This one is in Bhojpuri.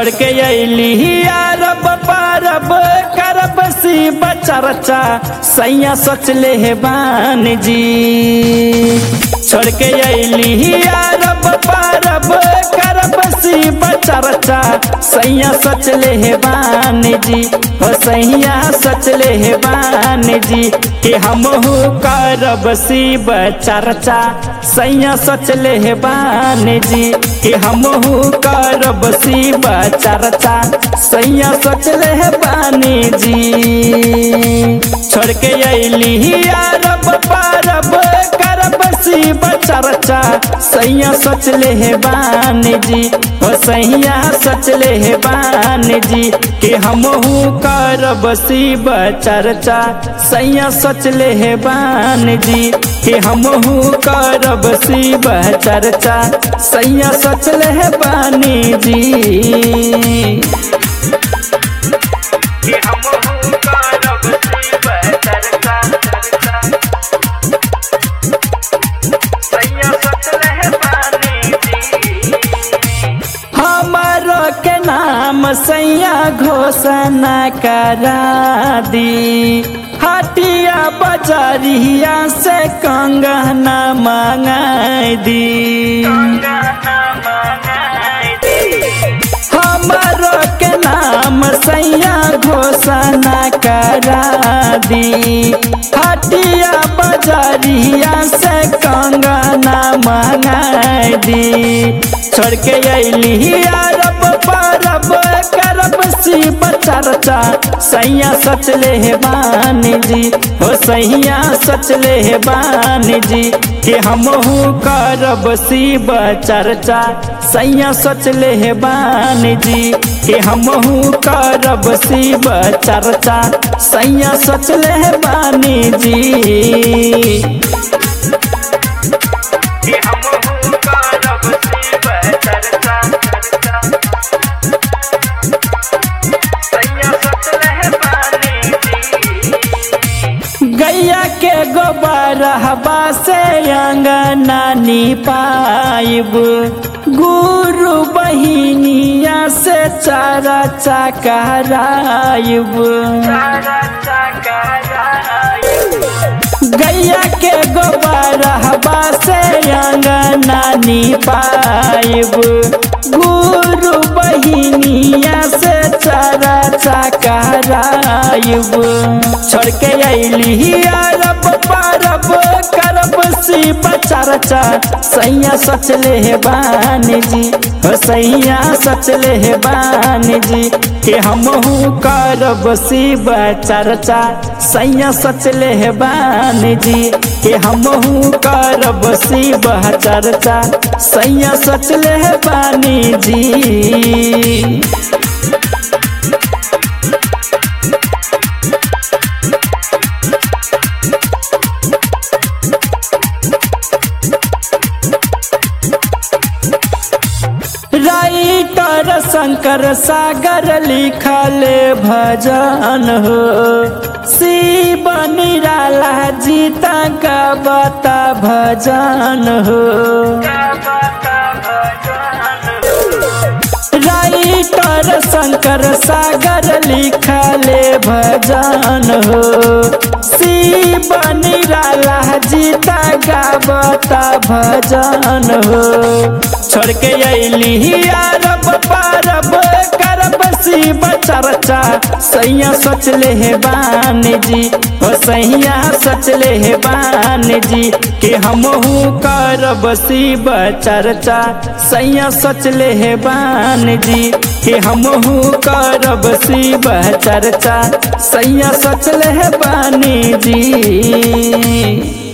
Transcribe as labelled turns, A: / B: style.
A: छोड़ के अली अरब परब करब सी बचरचा सैया सोच ले हे बान जी छोड़ के अली अरब परब करब सी बचरचा सैया सोच ले हे बान जी हो सैया सोच ले हे बान जी कि हमहू करब सी बचरचा सैया सोच ले हे बान जी कि हमहू करब सी बचरचा सैया सोच ले हे बानी जी छोड़ के अली अरब परब करब सी बचरचा सैया सोच ले हे बान जी हो सैया सोच ले हे बान जी कि हमहू करब सी बचरचा सैया सोच ले हे बान जी कि हमहू करब सी बचरचा सैया सोच ले हे बानी जी कि हमहू करब सी बचरचा सैया सोच ले हे बानी जी हमारो के नाम सैया घोषणा करा दी हटिया बजरिया से कंगना मंगाई दी हमारो के नाम सैया घोषणा करा दी हटिया बजरिया से कंगना मंगाई दी छोड़ के अली अरब परब करब सी बचरचा सैया सच ले हे बान जी हो सैया सच ले हे बान जी कि हमहू करब सी बचरचा सैया सच ले हे बान जी कि हमहू करब सी बचरचा सैया सच ले हे बानी जी कि हमहू करब सी बचरचा सैया सोच ले बानी जी गैया के गोबर हवा से अंगना पाइब गुरु बहिनिया से चारा चकराइब गैया के गोबर हवा से अंगना पाइब गुरु बहिनिया से चारा चकराइब छोड़ के अली अरब परब करब सी बचरचा सैया सच ले हे बान जी हो सैया सच ले हे बान जी कि हमहू करब सी बचरचा सैया सच ले हे बान जी कि हमहू करब सी बचरचा सैया सच ले हे बानी जी राइटर शंकर सागर लिखल भजन हो शिव निराला जीता का बता भजन हो राइटर शंकर सागर लिखल भजन हो शिव निराला जीता गावता भजन हो छोड़ के अली अरब परब करब सी बचरचा सैया सोच ले हे बान जी हो सैया सोच ले हे बान जी कि हमहू करब सी बचरचा सैया सोच ले हे बान जी कि हमहू करब सी बचरचा सैया सोच ले हे बानी जी